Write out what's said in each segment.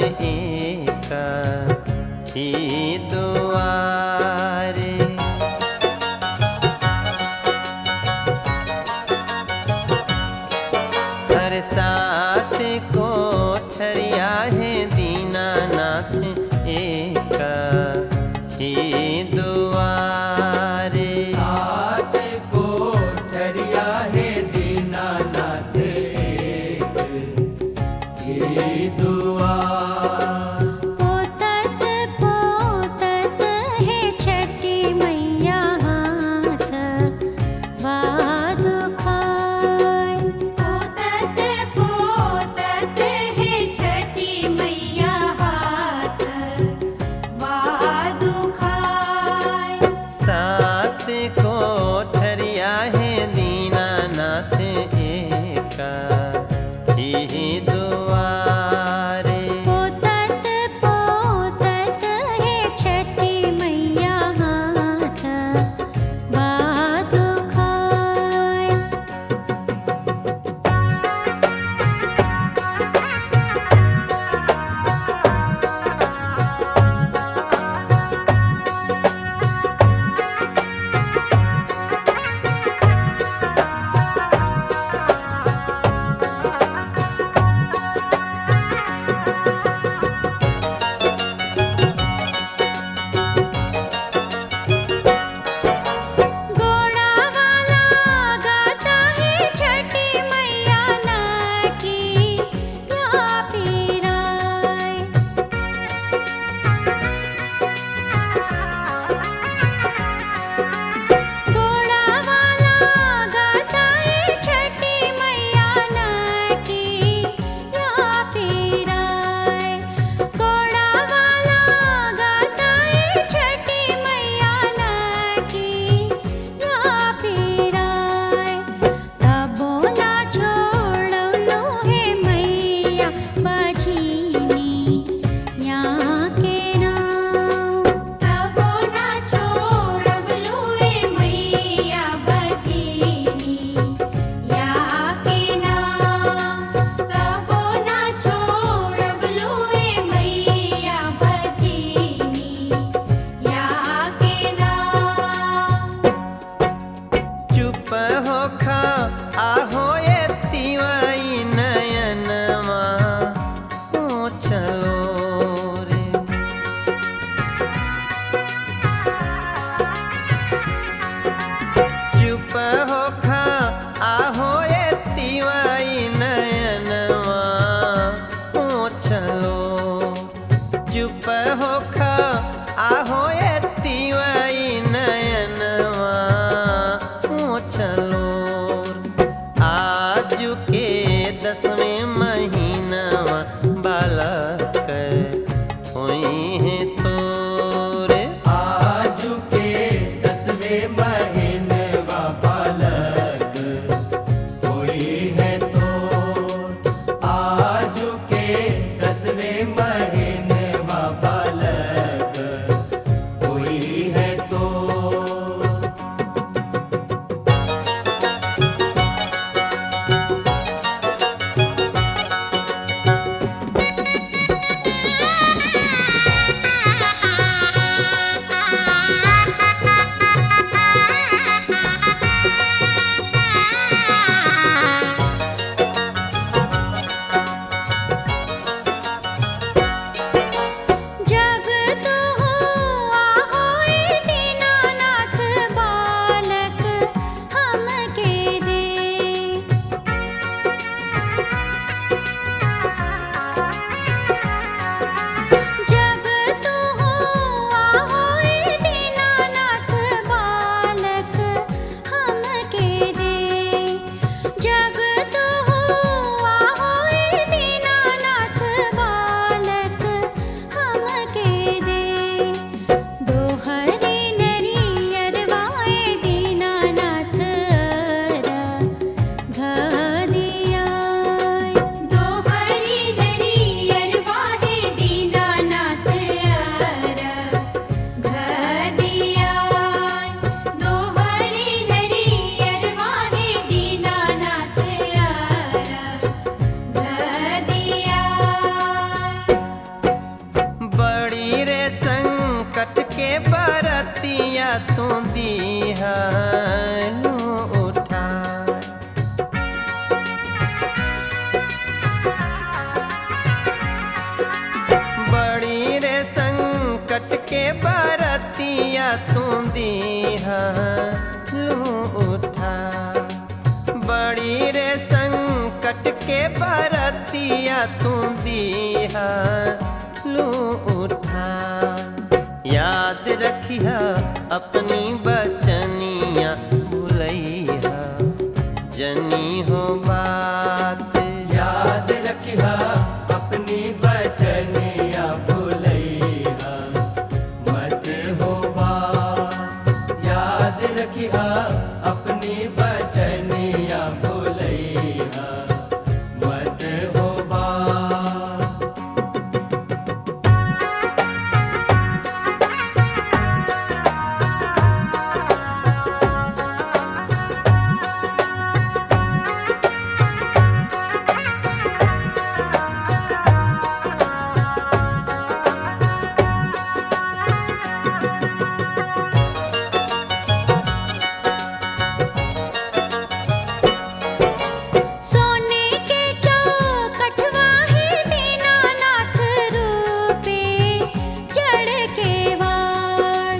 एक ही दुआरे हर साथ कोठरिया है दीनानाथ एक ही दुआरे सात कोठरिया है दीनानाथ एक ही दुआ पोतत पोतत है छठी मैया हाथ वादु खाय पोतत पोतत है छठी मैया हाथ वादु खाय सात कोठरिया है दीनानाथ एक ही दुआरे पोतत लिहा लू उठा याद रखिया अपनी बचनिया भुलैया जनी हो बात याद रखिया अपनी बचनिया भूलैया मत हो बात याद रखिया अपनी बचनिया भूलैया मत हो बात सोने के चौखटवा है दीनानाथ रूपे चढ़ के वाण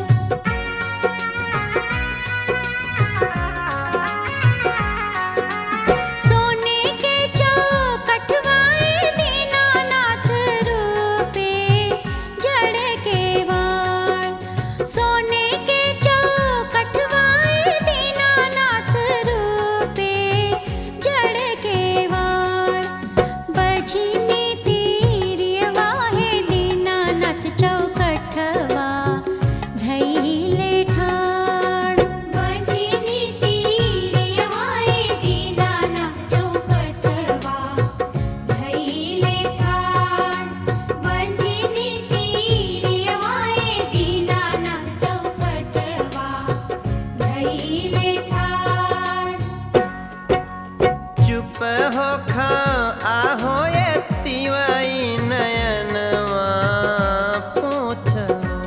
सोने के चौखटवा है दीनानाथ रूपे जड़ के वाण सोने के चौखटवा है दीनानाथ रूपे जड़ के वाण बजनी तीरियवा है दीनानाथ चौखटवा धैले ठाण बजनी तीरियवा है दीनानाथ चौखटवा धैले ठाण बजनी तीरियवा है दीनानाथ चौखटवा धैले ठाण चुप हो खा आहो ये तिवाई नयनवा पूछो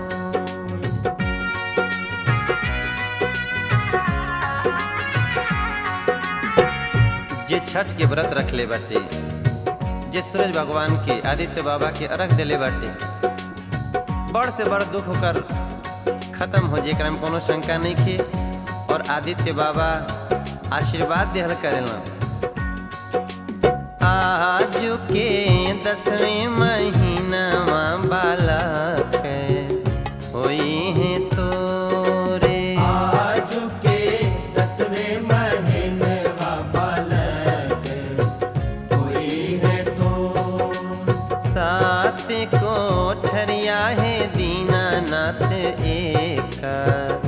जे छठ के व्रत रख ले बाटे जे सूरज भगवान के आदित्य बाबा के अर्घ देले बाटे बड़ से बड़ दुख होकर खत्म हो जेकरा में कोनो शंका नहीं खे और आदित्य बाबा आशीर्वाद देहल करेला आज के दसवें महीनावा बालक होई है तोरे आज के दसवें महीने बालक हुई है तो सात कोठरिया है दीनानाथ एक